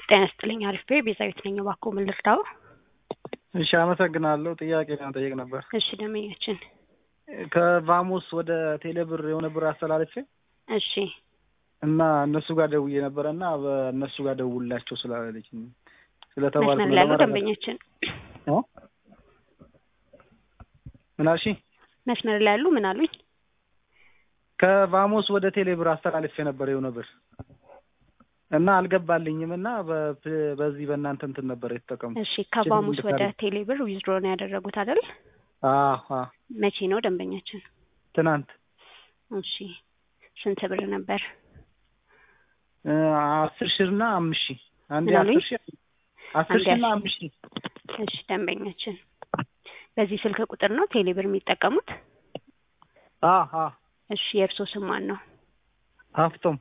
ጤና ይስጥልኝ አሪፍ ቤ ቤዛዊት ነኝ። እባክዎ ምን ልርዳው? እሺ አመሰግናለሁ። ጥያቄ ለመጠየቅ ነበር። እሺ ደንበኛችን ከቫሙስ ወደ ቴሌብር የሆነ ብር አስተላለፌ እሺ እና እነሱ ጋር ደውዬ ነበረ እና በእነሱ ጋር ደውላቸው ስላለች ስለተባልኩ መስመር ላይ ያሉ ደንበኛችን እ ምን አልሽኝ? መስመር ላይ ያሉ ምን አሉኝ? ከቫሞስ ወደ ቴሌብር አስተላልፌ ነበር የሆነ ብር እና አልገባልኝም እና በ- በዚህ በእናንተ እንትን ነበር የተጠቀሙት። እሺ ከቫሙስ ወደ ቴሌብር ዊዝድሮ ነው ያደረጉት አይደል? አዎ አዎ፣ መቼ ነው ደንበኛችን? ትናንት እሺ ስንት ብር ነበር? እ አስር ሺህ እና አምስት ሺህ አንዴ ምን አሉኝ? አስር ሺህ አስር ሺህ እና አምስት ሺህ እሺ ደንበኛችን በዚህ ስልክ ቁጥር ነው ቴሌብር የሚጠቀሙት? አዎ አዎ፣ እሺ የእርሶ ስም ማን ነው? ሀፍቶም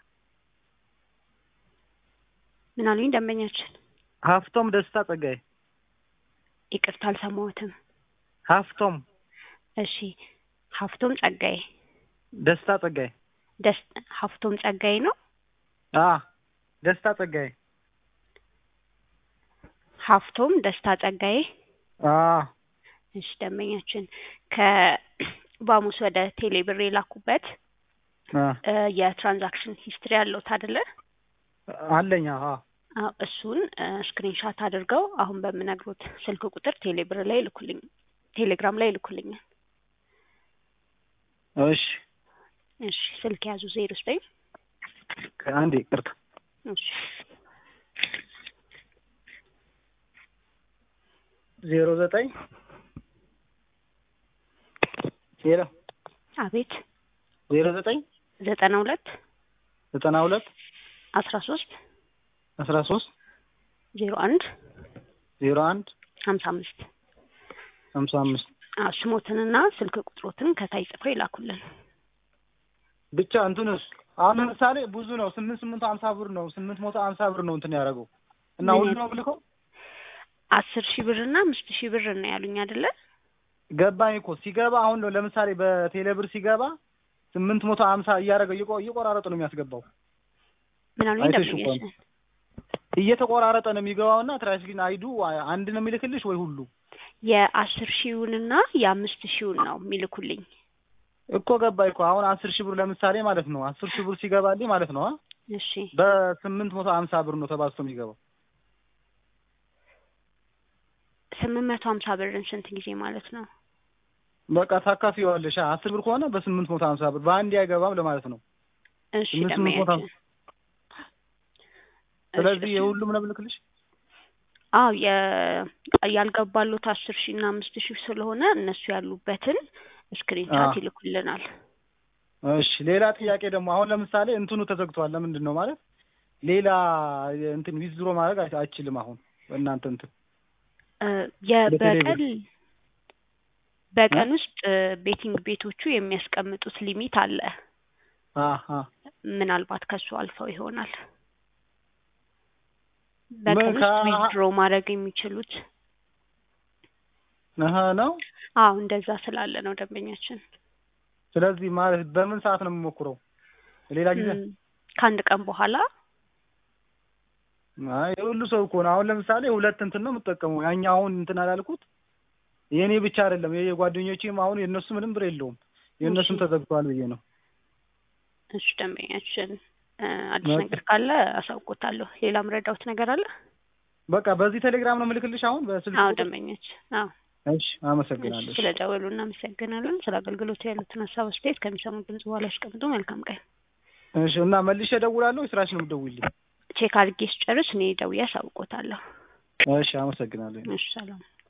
ምን አሉኝ ደንበኛችን? ሀፍቶም ደስታ ጸጋዬ ይቅርታ አልሰማሁትም። ሀፍቶም እሺ ሀፍቶም ጸጋዬ ደስታ ጸጋዬ ደስ ሀፍቶም ጸጋዬ ነው። አ ደስታ ጸጋዬ ሀፍቶም ደስታ ጸጋዬ አ እሺ ደንበኛችን ከቫሙስ ወደ ቴሌብር የላኩበት አ እ የትራንዛክሽን ሂስትሪ ያለውት አይደለ? አለኝ አ አዎ እሱን ስክሪንሻት አድርገው አሁን በምነግሩት ስልክ ቁጥር ቴሌብር ላይ ይልኩልኝ ቴሌግራም ላይ ይልኩልኛል። እሺ እሺ ስልክ ያዙ ዜሮ ዘጠኝ አንዴ ቅርታ እሺ ዜሮ ዘጠኝ ዜሮ አቤት ዜሮ ዘጠኝ ዘጠና ሁለት ዘጠና ሁለት አስራ ሶስት አስራ ሶስት ዜሮ አንድ ዜሮ አንድ ሀምሳ አምስት ሀምሳ አምስት አዎ ስሞትንና ስልክ ቁጥሮትን ከታይ ጽፎ ይላኩልን። ብቻ እንትንስ አሁን ለምሳሌ ብዙ ነው ስምንት ስምንት ሀምሳ ብር ነው ስምንት መቶ ሀምሳ ብር ነው እንትን ያደረገው እና ምን ሁሉ ነው ብልከው አስር ሺህ ብር እና አምስት ሺህ ብር ነው ያሉኝ አይደለ? ገባኝ እኮ ሲገባ አሁን ነው ለምሳሌ በቴሌብር ሲገባ ስምንት መቶ ሀምሳ እያደረገው እየቆ- እየቆራረጠ ነው የሚያስገባው ምን አሉኝ አይተሽ እኮ ደንበኛችን? እየተቆራረጠ ነው የሚገባውና ትራንስግን አይዱ አንድ ነው የሚልክልሽ ወይ ሁሉ የአስር ሺውንና የአምስት ሺውን ነው የሚልኩልኝ። እኮ ገባኝ እኮ አሁን አስር ሺህ ብር ለምሳሌ ማለት ነው አስር ሺህ ብር ሲገባልኝ ማለት ነው አ እሺ በስምንት መቶ ሀምሳ ብር ነው ተባዝቶ የሚገባው ስምንት መቶ ሀምሳ ብርን ስንት ጊዜ ማለት ነው? በቃ ታካፊዋለሽ አ አስር ብር ከሆነ በስምንት መቶ ሀምሳ ብር በአንድ አይገባም ለማለት ነው እሺ ስምንት ስምንት መቶ ደንበኛችን ስለዚህ እሺ፣ የሁሉም ነው የምልክልሽ አዎ የ- ያልገባሉት አስር ሺህ እና አምስት ሺህ ስለሆነ እነሱ ያሉበትን ስክሪንሻት አዎ። ይልኩልናል። እሺ ሌላ ጥያቄ ደግሞ አሁን ለምሳሌ እንትኑ ተዘግቷል ለምንድን ነው ማለት ሌላ እንትን ዊዝድሮ ማድረግ አይ- አይችልም አሁን እናንተ እንትን እ የ- በቴሌብር። በቀን በቀን ውስጥ እ ቤቲንግ ቤቶቹ የሚያስቀምጡት ሊሚት አለ። አሀ ምናልባት ከሱ አልፈው ይሆናል በቀን ምን ውስጥ ከ- ዊዝድሮ ማድረግ የሚችሉት። አሀ ነው አዎ እንደዛ ስላለ ነው ደንበኛችን። ስለዚህ ማለት በምን ሰዓት ነው የምሞክረው ሌላ ጊዜ እም፣ ከአንድ ቀን በኋላ አይ የሁሉ ሰው እኮ ነው አሁን ለምሳሌ ሁለት እንትን ነው የምጠቀመው ያኛው አሁን እንትን አላልኩት የእኔ ብቻ አይደለም የጓደኞቼም አሁን የእነሱ ምንም ብር የለውም የእነሱም እሺ። ተዘግቷል ብዬ ነው እሺ ደንበኛችን እ አዲስ በቃ። ነገር ካለ አሳውቆታለሁ። ሌላ ምረዳውት ነገር አለ? በቃ በዚህ ቴሌግራም ነው የምልክልሽ አሁን በስልክ አዎ ቁጥር? ደንበኛችን አዎ እሺ አመሰግናለሁ ስለ ደወሉ እናመሰግናለን። ስለ አገልግሎቱ ያሉትን ሀሳብ አስተያየት ከሚሰሙ ድምጽ በኋላ ያስቀምጡ። መልካም ቀን። እሺ እና መልሼ እደውላለሁ ስራሽ ነው የምትደውይልኝ ቼክ አድርጌ ስጨርስ እኔ ደውዬ አሳውቆታለሁ። እሺ አመሰግናለሁ እሺ ሰላም